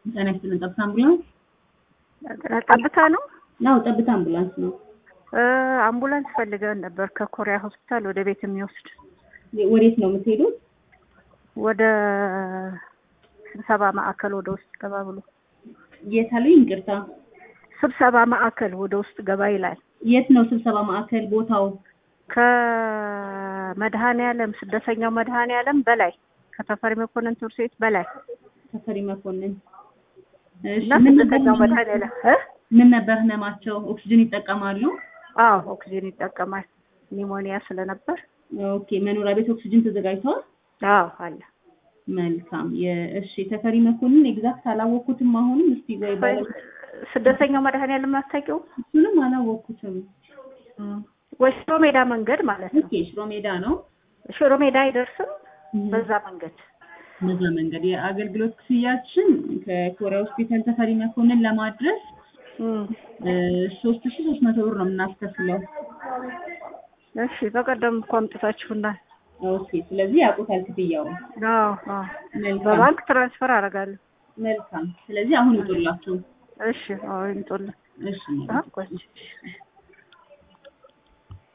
ጤና ይስጥልን። ጠብታ አምቡላንስ ጠብታ ነው። ነው። ጠብታ አምቡላንስ ነው። እ አምቡላንስ ፈልገን ነበር ከኮሪያ ሆስፒታል ወደ ቤት የሚወስድ ወዴት ነው የምትሄዱት? ወደ ስብሰባ ማዕከል ወደ ውስጥ ገባ ብሎ የት አሉኝ? ይቅርታ፣ ስብሰባ ማዕከል ወደ ውስጥ ገባ ይላል። የት ነው ስብሰባ ማዕከል ቦታው? ከመድኃኔዓለም ስደተኛው መድኃኔዓለም በላይ ከተፈሪ መኮንን ትምህርት ቤት በላይ ተፈሪ መኮንን። እሺ፣ እና ምን ነበር ስደተኛው መድኃኔዓለም እ ምን ነበር ህመማቸው? ኦክሲጅን ይጠቀማሉ? አዎ ኦክሲጅን ይጠቀማል ኒሞኒያ ስለነበር። ኦኬ። መኖሪያ ቤት ኦክሲጅን ተዘጋጅተዋል? አዎ አለ። መልካም። የእሺ ተፈሪ መኮንን ኤግዛክት አላወቅኩትም። አሁንም እስቲ ወይ ባለ ስደተኛው መድኃኔዓለም አታውቂውም? እሱንም አላወቅኩትም። ወይ ሽሮ ሜዳ መንገድ ማለት ነው። ኦኬ። ሽሮ ሜዳ ነው። ሽሮ ሜዳ አይደርስም። በዛ መንገድ በዛ መንገድ የአገልግሎት ክፍያችን ከኮሪያ ሆስፒታል ተፈሪ መኮንን ለማድረስ እም፣ ሶስት ሺ ሶስት መቶ ብር ነው የምናስከፍለው። እሺ በቀደም እኮ አምጥታችሁናል። ኦኬ። ስለዚህ ያውቁታል ክፍያውን። አዎ አዎ መልካም በባንክ ትራንስፈር አደርጋለሁ። መልካም። ስለዚህ አሁን ይጡላችሁ። እሺ አዎ ይምጡልን። እሺ አ ቆይ